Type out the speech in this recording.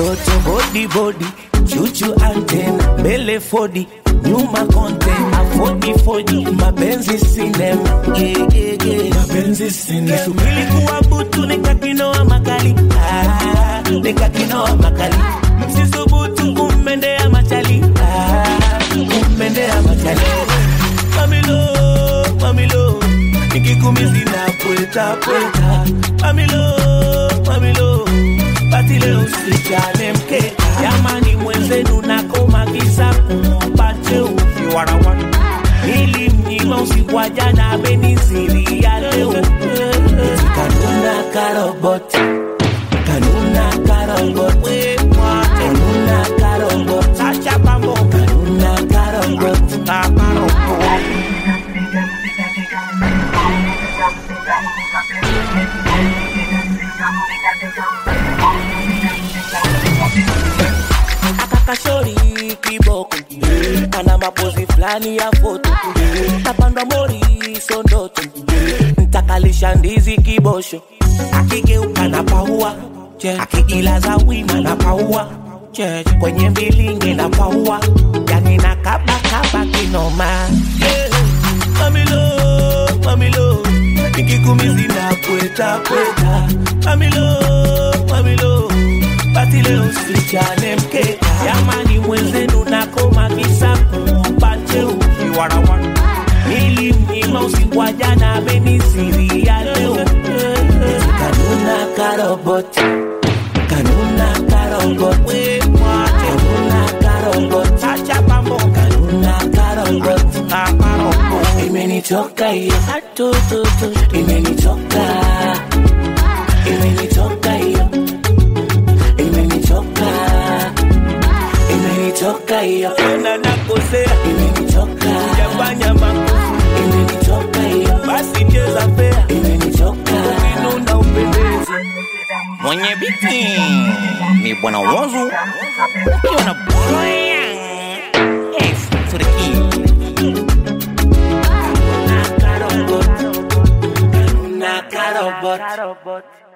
toto bodi bodi chuchu antena mbele fodi nyuma konte afodi fodi mapenzi sinema yeah, yeah, yeah. mapenzi sinema subili kuwa butu nikakinoa makali ah, nikakinoa makali msisubutu kummendea machali ah, kummendea machali mamilo mamilo nikikumizi na pweta pweta mamilo mamilo bati leo sichane mkeka jamani mwenzenu nakoma kisa mpate ukiwarawa nilimnyima usiku wa jana ameniziria leo Eti kanuna karobot kanuna karobot kanuna karobot acha pambo kanuna karobot kakarobot akakashori kiboko ana mapozi fulani ya foto tapandwa mori sondoto ntakalisha ndizi kibosho akigeuka na paua akijilaza wima na paua kwenye mbilinge na paua yani na kabakaba kinoma yeah. mamilo mamilo nikikumizi na pweta pweta mamilo mamilo bati leo sichane mkeka jamani mwenzenu nakoma kisa mpate ukiwarawa nilimnyima usiku wa jana ameniziria leo Eti kanuna karobot kanuna karobot kanuna karobot acha pambo kanuna karobot kakarobot imenitoka hiyo atututu imenitoka imenitoka hiyo imenitoka imenitoka hiyo tena nakosea imenitoka ujafanya makosa imenitoka hiyo basi cheza fea imenitoka ukinuna upendeze mwenye biti ni bwana wozu ukiwa na Brian F to the key Karobot, karobot, karobot.